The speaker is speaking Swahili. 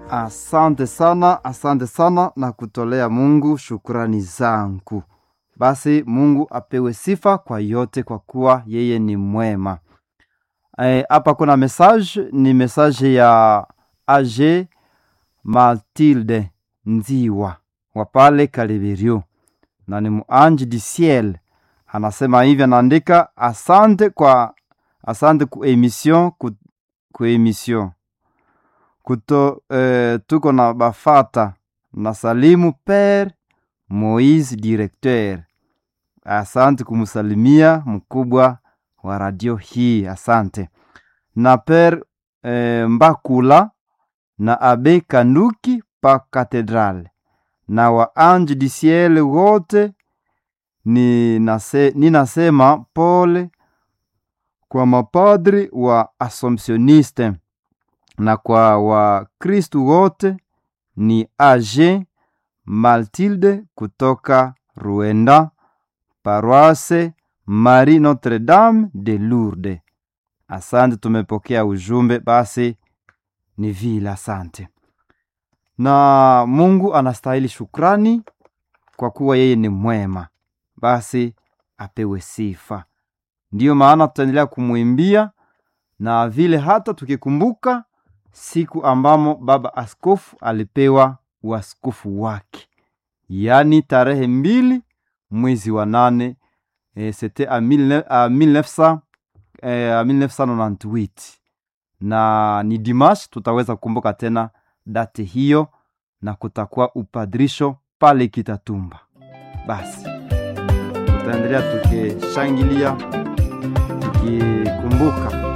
Asante sana, asante sana na kutolea Mungu shukrani zangu. Basi Mungu apewe sifa kwa yote, kwa kuwa yeye ni mwema. Hapa e, kuna message, ni message ya AG Matilde Nziwa wa pale Kalibirio, na ni muanji di ciel. Anasema hivi, anaandika asante kwa asante ku emission ku, ku emission kuto eh, tuko na bafata na salimu Pere Moise directeur. Asante kumsalimia mkubwa wa radio hii, asante na Pere eh, Mbakula na Abe Kanduki pa katedrale na wa ange du ciel wote. Ninasema ni pole kwa mapadri wa Assumptioniste na kwa Wakristu wote. Ni AG Matilde kutoka Ruenda, paroisse Marie Notre Dame de Lourdes. Asante, tumepokea ujumbe. Basi ni vile, asante. Na Mungu anastahili shukrani kwa kuwa yeye ni mwema, basi apewe sifa. Ndiyo maana tutaendelea kumwimbia na vile hata tukikumbuka siku ambamo baba askofu alipewa uaskofu wake, yaani tarehe mbili mwezi wa nane e, sete a 1998 na ni dimash, tutaweza kukumbuka tena date hiyo na kutakuwa upadrisho pale Kitatumba. Basi tutaendelea tukishangilia tukikumbuka